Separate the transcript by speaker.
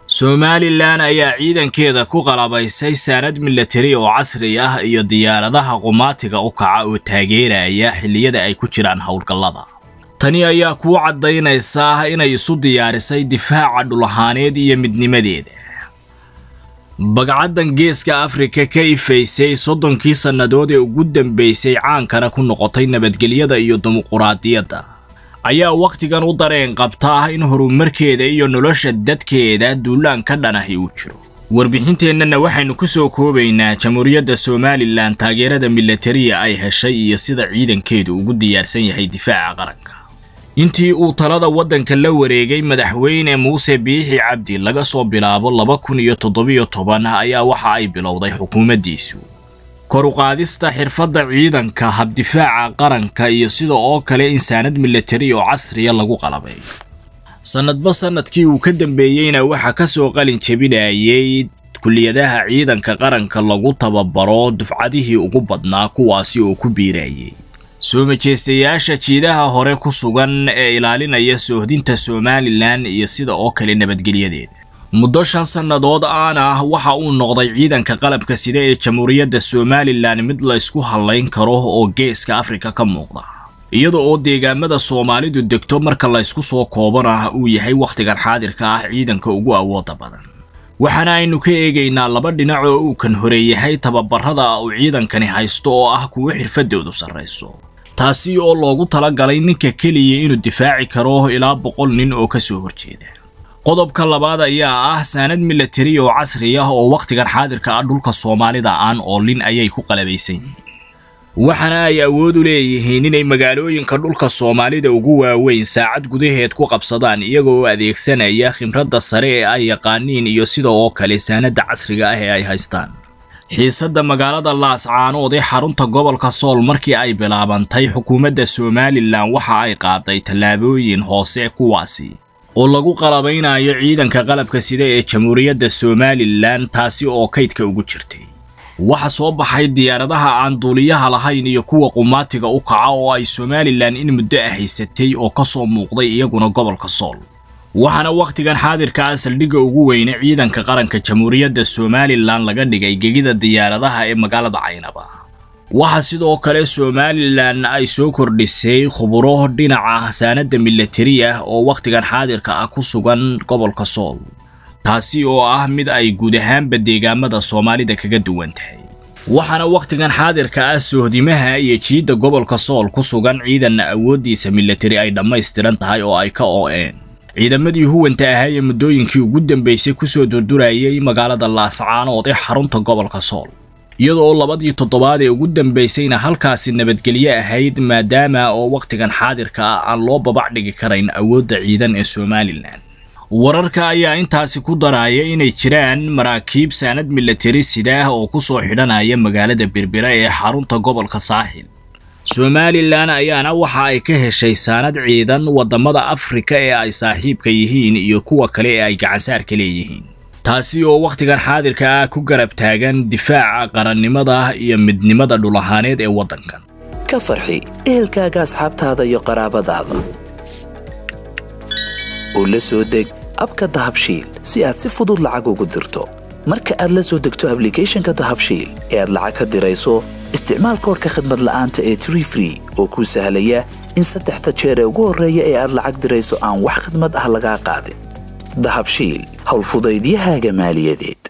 Speaker 1: somalilan ayaa ciidankeeda ku qalabaysay saanad milatari oo casri ah iyo diyaaradaha qumaatiga u kaca oo taageeraya xilliyada ay ku jiraan howlgallada tani ayaa kuu caddaynaysaa inay isu diyaarisay difaaca dhulahaaneed iyo midnimadeeda bagcaddan geeska afrika ka ifaysay soddonkii sannadood ee ugu dambaysay caankana ku noqotay nabadgelyada iyo dimuquraadiyadda ayaa wakhtigan u dareen qabta in horumarkeeda iyo nolosha dadkeeda duulaan ka dhanahi uu jiro warbixinteennana waxaynu ku soo koobaynaa jamhuuriyadda somalilan taageerada milatariya ay heshay iyo sida ciidankeedu ugu diyaarsan yahay difaaca qaranka intii uu talada waddanka la wareegay madaxweyne muuse biixi cabdi laga soo bilaabo laba kun iyo toddobiyo toban ayaa waxa ay bilowday xukuumaddiisu kor u qaadista xirfadda ciidanka habdifaaca qaranka iyo sida oo kale in saanad milatari oo casriya lagu qalabay sannadba sannadkii uu ka dambeeyeyna waxaa ka soo qalin jebinayay kulliyadaha ciidanka qaranka lagu tababaro dufcadihii ugu badnaa kuwaasi oo ku biirayay soo majeystayaasha jiidaha hore ku sugan ee ilaalinaya soohdinta somalilan iyo sida oo kale nabadgelyadeeda muddo shan sannadood aan ah waxa uu noqday ciidanka qalabka sida ee jamhuuriyadda somalilan mid la ysku hallayn karo oo geeska afrika ka muuqda iyada oo deegaamada soomaalidu degto marka la ysku soo koobana uu yahay wakhtigan xaadirka ah ciidanka ugu awooda badan waxaana aynu ka eegaynaa laba dhinac oo uu kan horeeyahay tababarada uu ciidankani haysto oo ah kuwo xirfadoodu sarrayso taasi oo loogu talagalay ninka keliya inuu difaaci karo ilaa boqol nin oo ka soo horjeeda qodobka labaad ayaa ah saanad milatari oo casri ah oo wakhtigan xaadirka ah dhulka soomaalida aan oolin ayay ku qalabaysan yihiin waxaana ay awood u leeyihiin inay magaalooyinka dhulka soomaalida ugu waaweyn saacad gudaheed ku qabsadaan iyaga oo adeegsanaya khimradda sare ee ay yaqaaniin iyo sida oo kale saanadda casriga ah ee ay haystaan xiisadda magaalada laascaanood ee xarunta gobolka sool markii ay bilaabantay xukuumadda somalilan waxa ay qaaday tallaabooyin hoose kuwaasi oo lagu qalabaynayo ciidanka qalabka sida ee jamhuuriyadda somalilan taasi oo kaydka ugu jirtay waxa soo baxay diyaaradaha aan duuliyaha lahayn iyo kuwa qumaatiga u kaca oo ay somalilan in muddo ah haysatay oo ka soo muuqday iyaguna gobolka sool waxaana wakhtigan xaadirka ah saldhigga ugu weyne ciidanka qaranka jamhuuriyadda somalilan laga dhigay gegida diyaaradaha ee magaalada caynaba waxaa sidoo kale somalilan ay soo kordhisay khuburo dhinaca saanadda milatari ah oo wakhtigan xaadirka ah ku sugan gobolka sool taasi oo ah mid ay guud ahaanba deegaamada soomaalida kaga duwan tahay waxaana wakhtigan xaadirka ah sohdimaha iyo jiidda gobolka sool ku sugan ciidanna awooddiisa milatari ay dhammaystiran tahay oo ay ka oo'een ciidamadii huwanta ahaa ee muddooyinkii ugu dambaysay kusoo durdurayay magaalada laascaanood ee xarunta gobolka sool iyadoo labadii toddobaad ee ugu dambaysayna halkaasi nabadgelyo ahayd maadaama oo wakhtigan xaadirka ah aan loo babac dhigi karayn awoodda ciidan ee somalilan wararka ayaa intaasi ku daraya inay jiraan maraakiib saanad milatari sidaah oo ku soo xidhanaya magaalada berbera ee xarunta gobolka saaxil somalilan ayaana waxa ay ka heshay saanad ciidan waddamada afrika ee ay saaxiibka yihiin iyo kuwa kale ee ay gacansaarka leeyihiin taasi oo wakhtigan xaadirka ah ku garab taagan difaaca qarannimada iyo midnimada dhulahaaneed ee waddankan
Speaker 2: ka farxi ehelkaaga asxaabtaada iyo qaraabadaada oo la soo deg abka dahabshiil si aad si fudud lacag ugu dirto marka aad la soo degto ablicathonka dahabshiil ee aad lacag ka dirayso isticmaal koorka khadmad la'aanta ee tree free oo kuu sahlaya in saddexda jeer ee ugu horreeya ee aad lacag dirayso aan wax khadmad ah lagaa qaadin dahabshiil howlfudaydiyahaaga maaliyadeed